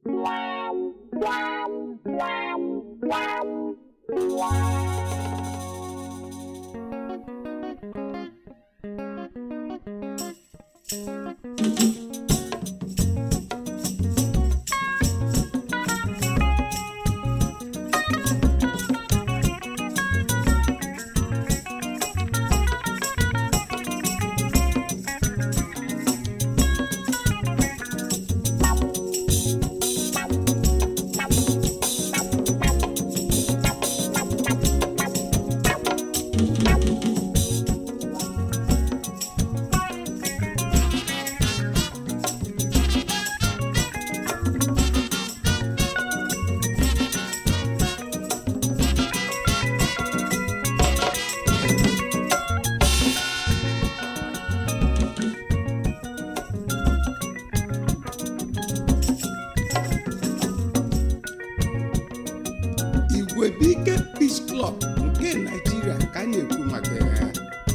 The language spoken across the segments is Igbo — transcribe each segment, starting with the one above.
Igwebuike Peace Club nke Naịjirịa ka a na-ekwu maka ya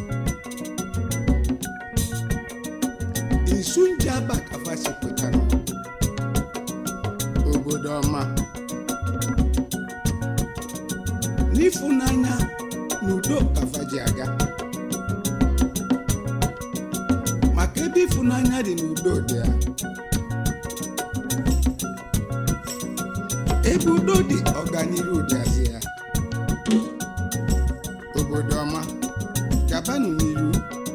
Isunjaba Kafasi pụtara obodo ọma n'ịfụnanya na udo kafaji aga maka ebe ịfụnanya dị n'udo dị ya ebe udo dị ọganiru dịazị ya obodo ọma gabanụ n'iru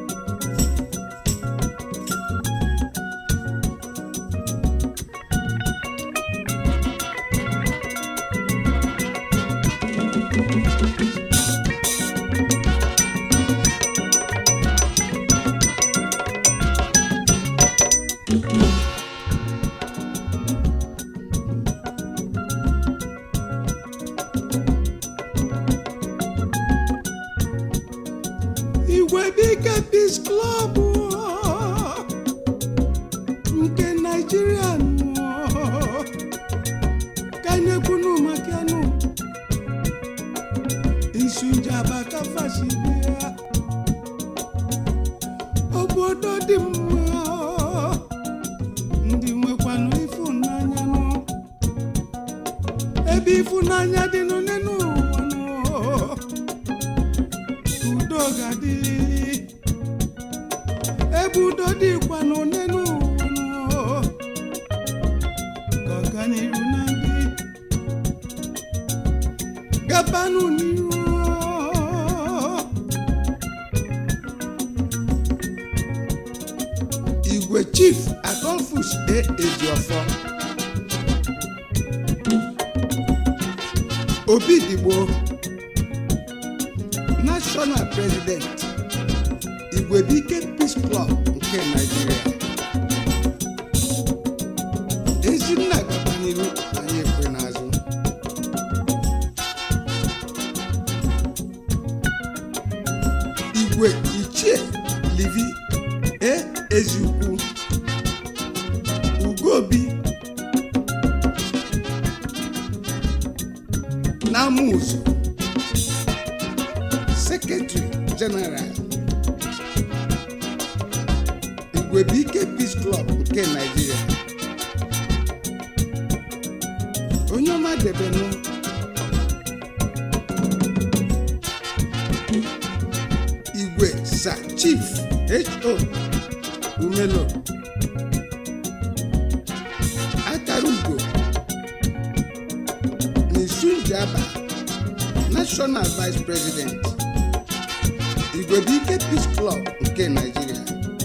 Igwebuike Peace Club ọ, nke Naịjirịa nọ, ka anyị ekwunu maka ya nụ Isunjaba Kafasi bịa obodo dị mma ndị nwekwanụ ịfụnanya nụ ebe ịfụnanya dị nụ n'elu ụwa nụ udo ga-adị ebe udo dịkwa n'one n'ụwa ka ọganiru na ndị gabanụ n'iru igwe chief adolphus a ejiofọ obi digbo national president igwebuike peace club nke nigeria ezinna gaba n'iru anyị ekwe n'azụ igwe ichie livi e eziukwu ugobi n'amụzụ sekretary general igwebuike peace club nke nigeria onye ọma debenụ igwe sa chief ho umelo akara ugo n'isunjaba national vice president igwebuike peace club nke nigeria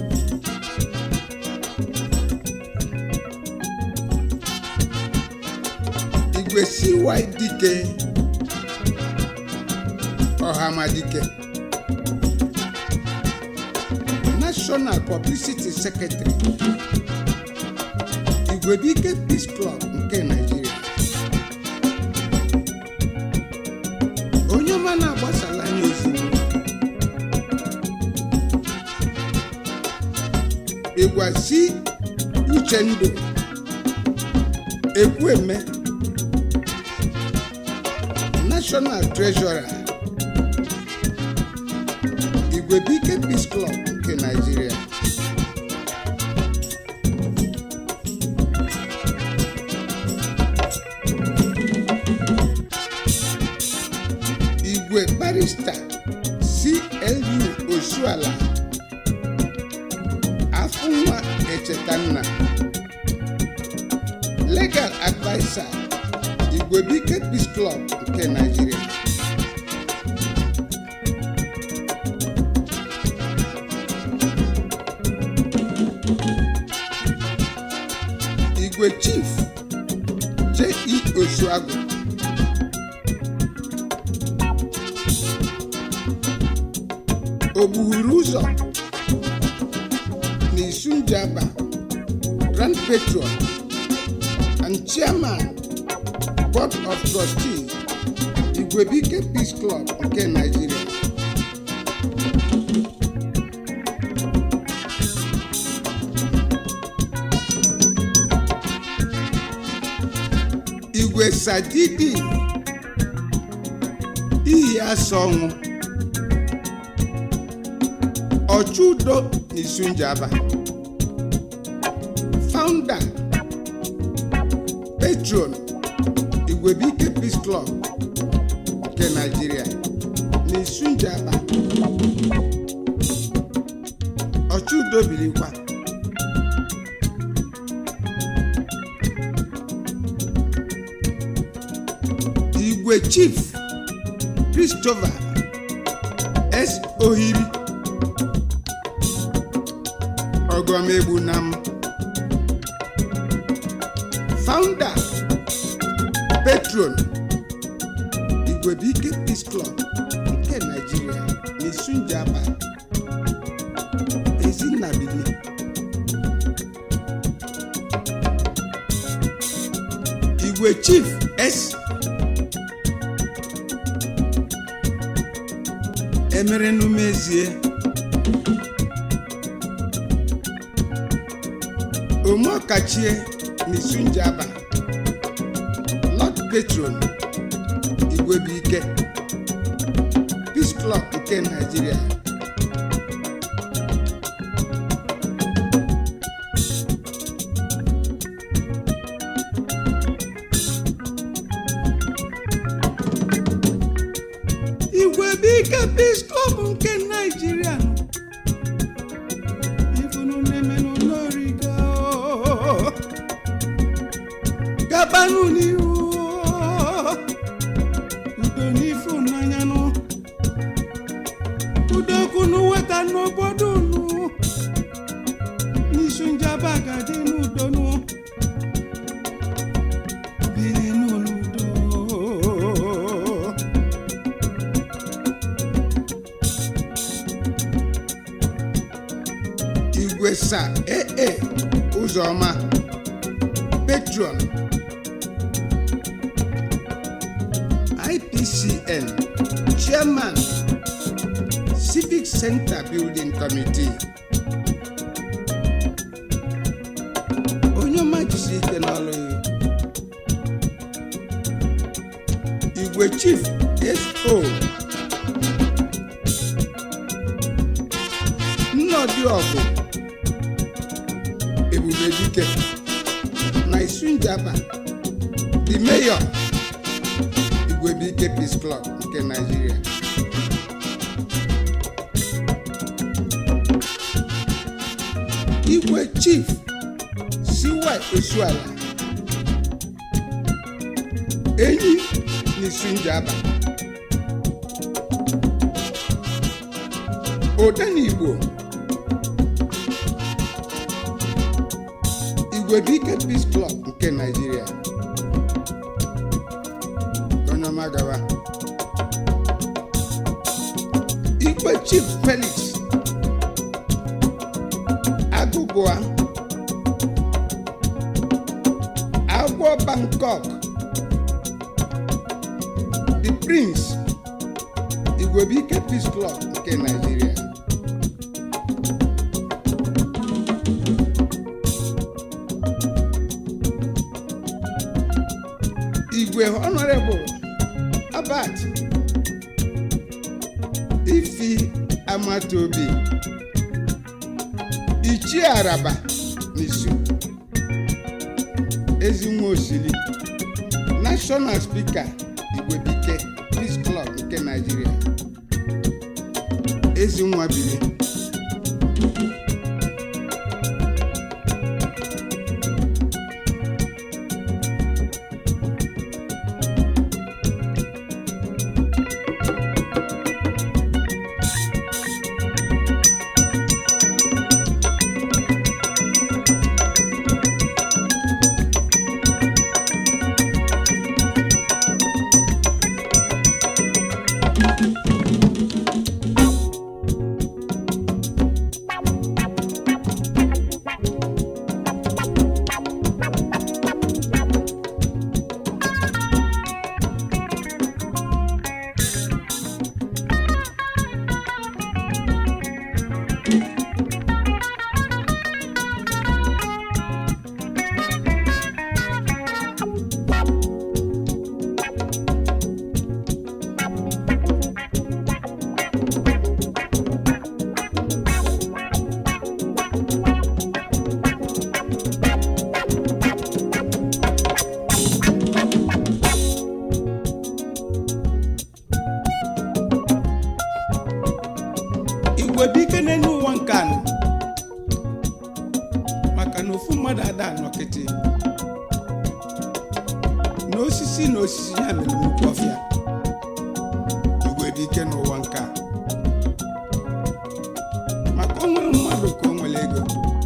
igwe cy dike ọhamadike national publicity secretary igwebuike peace club nke nigeria onye ọma na-agbasala anya ozugbo ịgwasi uchendụ ekwueme national treasurer igwebuike peace club nke nigeria mr clu osuala afụnwa echetanna legal adviser igwebike peace club nke nigeria igwe chief je osuagụ ogbughuru ụzọ n'isunjaba grand patron and chairman board of trustees igwebike peace club nke nigeria igwe sadidi iyi asa ọnwụ ọchụudo n'isunjaba founder patron igwebike peace club nke nigeria n'isunjaba ọchụudo bilikwa igwe chief christopher s ohiri ọgọmegbunam founder patron igwebike peace club nke nigeria n'isunjaba ezinabili igwe chief s emerenumezie omeọkachie n'isunjaba lord patron igwebuike peace club nke nigeria igwebuike peace club nke nigeria ifunu na-emenụ n'origa o. gabanụ n'ihu o. udo n'ifunanya nụ udo kunu weta n'obodo unu n'isu njaba gadi n'udo nụ biri n'udo igwe sa ee ụzọma patron ipcn chairman civic center building committee onye ọma jisi ike n'ọrụ ya igwe chief so nnọdị ọgụ ebube dike na isunjaba the mayor igwebike peace club nke nigeria igwe chief siwa osuala enyi n'isunjaba odenigbo igwebike peace club nke nigeria onye ọma gawa igwe chief felix agụgụa agwọ bangkok the prince igwebike peace club nke nigeria igwe honorable abat ifi amatobi ichie araba n'isu ezinwa osili national speaker igwebike peace club nke nigeria ezi nwa biri igwe bụ ike n'elu ụwa nke anọ maka na ofu mmadụ ada anọkịtị na osisi na osisi ya mere nnukwu ọfịa igwe dị ike n'ụwa nke a maka o nwere mmadụ ka o nwere ego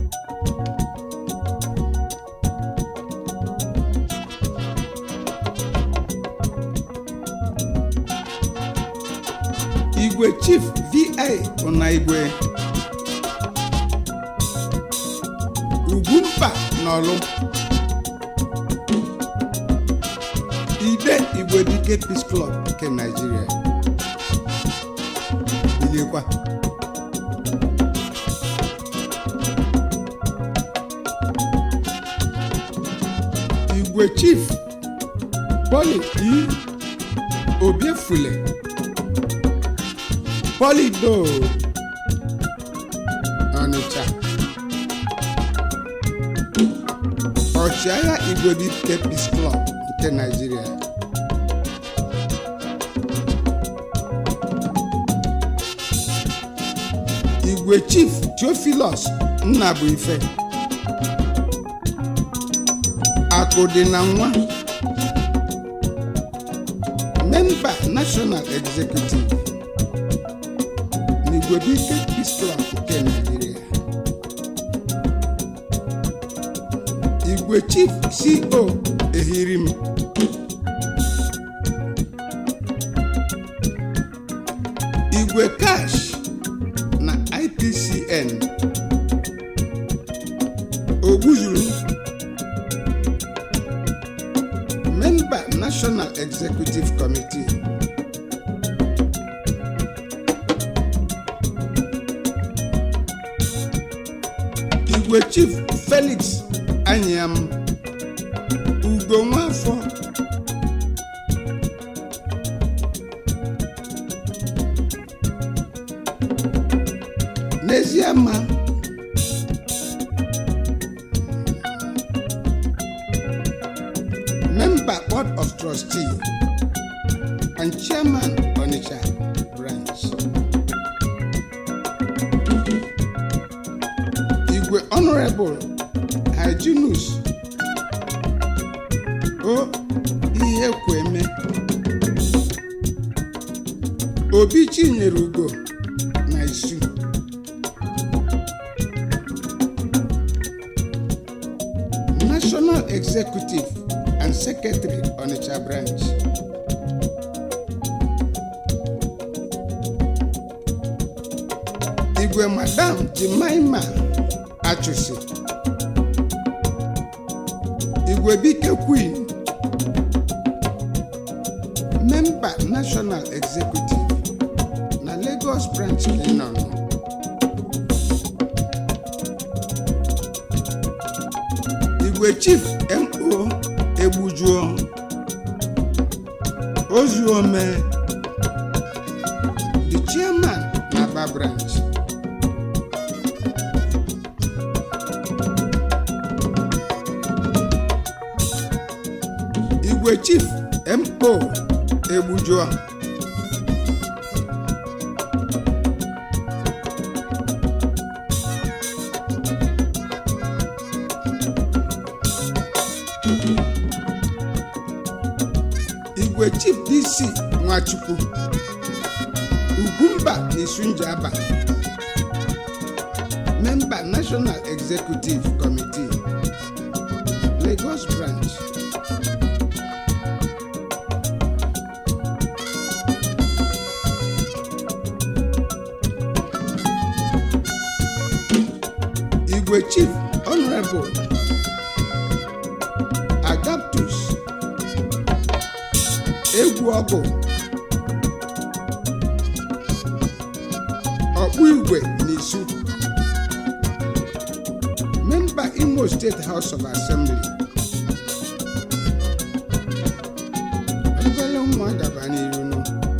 igwe chief vi bụ na igwe ugwumpa n'ọlụ ide igwe dike peace club nke naijiria biliekwa igwe chief poli i obiefule polido ọnịcha ọchịagha igwe dike peace club nke naijiria igwe chief theophilus nnabuife akụ dị na nwa memba national executive n'igwebike peace club nke naijiria igwe chief co ehirim igwe cash na ipcn ogbuzuru memba national executive committee igwe chief felix anyam ugo nwafọ n'ezie ma member board of trustee and chairman onitsha branch igwe honorable hyginus o ihe kweme obi chinyere ugo na isu national executive and secretary onitsha branch igwe madam jimaima achụsi igwe bike queen memba national executive na lagos branch kenon igwe chief mo egbujuo ozuome the chairman na aba branch igwe chief mo egbujuo igwe chief dc nwachukwu ugwumba na isunjaba memba national executive committee lagos branch igwe chief honorable agaptus egwu ọgụ ọkpụ igwe n'isu memba imo state house of assembly obere ụmụ agaba n'iru nụ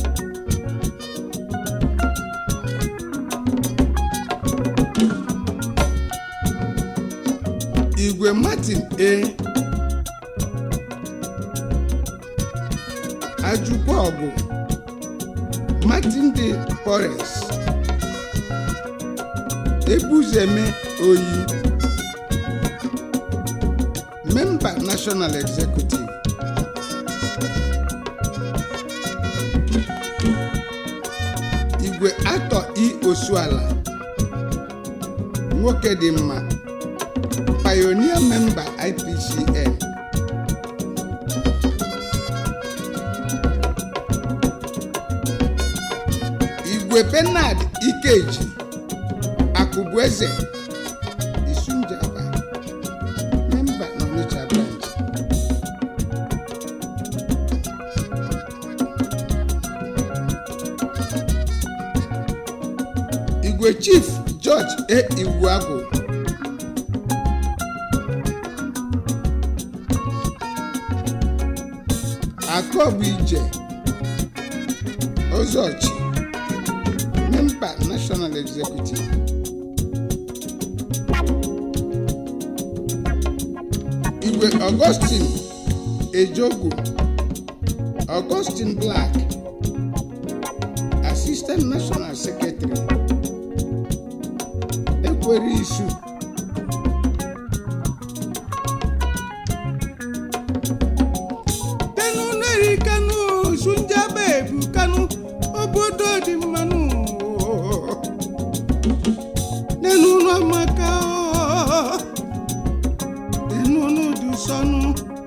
igwe martin a ajụkwa ọgụ martin de forest ebuzeme oyi memba national executive igwe atọ i osuala nwoke dị mma pioneer member ipcn igwe benard ikeji akụbueze isunjaba member n'onitsha branch igwe chief george e iwuagwu akọbụ ije ozochi member national executive igwe augustine ejogu augustine black assistant national secretary ekwere isu kanu neri kanu sunjaba ebu kanu obodo dị mmanụ nenu n'ọmaka nenu n'udu sọnụ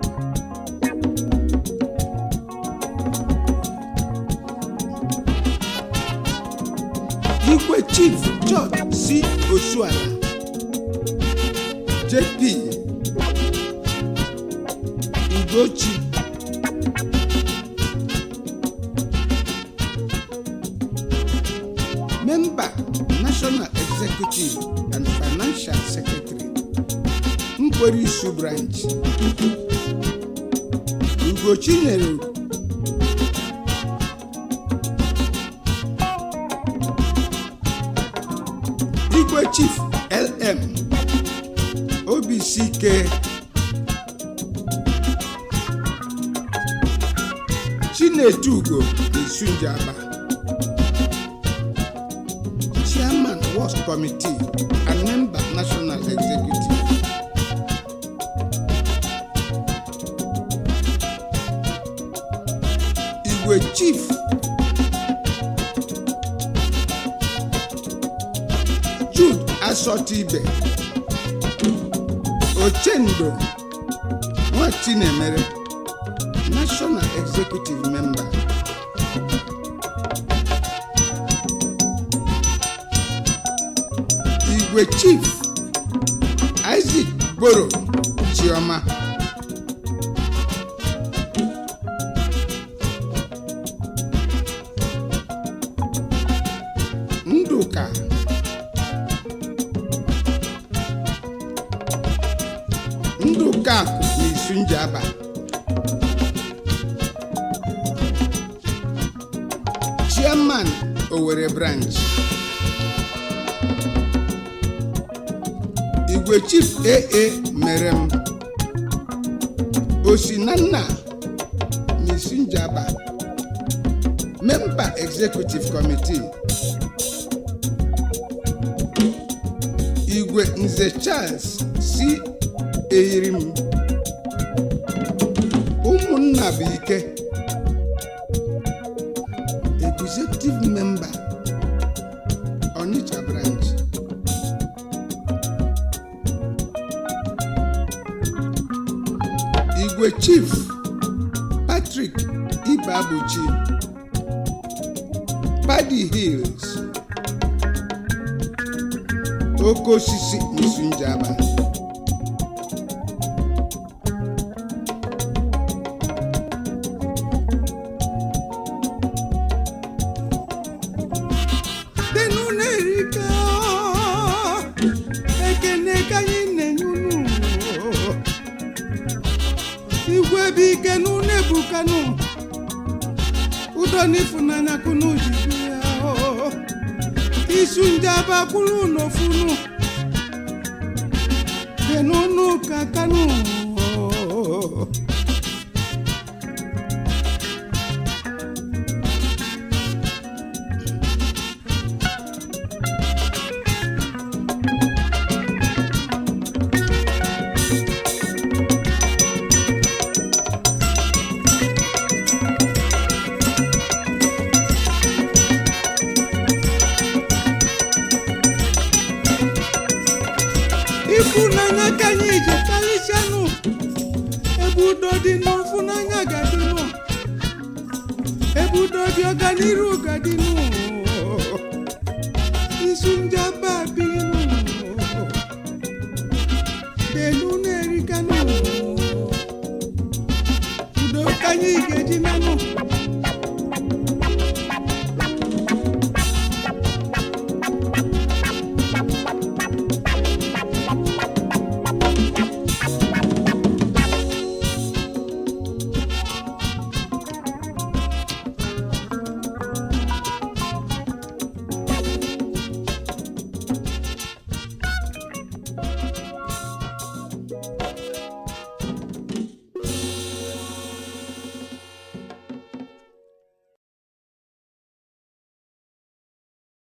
igwe chief george c osuala jp ugochi member national executive and financial secretary nkwere isu branch ugochi nyere igwe chief lm obck chinedu ugo isunjaba chairman works committee and member national executive igwe chief jude asọtibe ochendo nwatinemere national executive member igwe chief isaac gboro chioma ndụka ndụka akụ na isunjaba chairman Owerri branch igwe chief aa mere m osinanna n'isinjaba member executive committee igwe nze charles si eyirim ụmụnna bụ ike igwe chief patrick ibeabuchi paddy hills oke osisi nsunjaba denu na-erika ekene ka anyị na-enye unu igwe bụ ike n'unu ebukanu udo n'ịfụnanya kunu ji bịa isu njaba kwuru n'ofunu denunu ka kanu ịfụnanya ka anyị ji karịsịanụ ebe udo dị n'ịfụnanya gadịnụ ebe udo dị ọganiru gadịnụ isu njaba binụ delu na-erikanụ udo ka anyị ga-eji menụ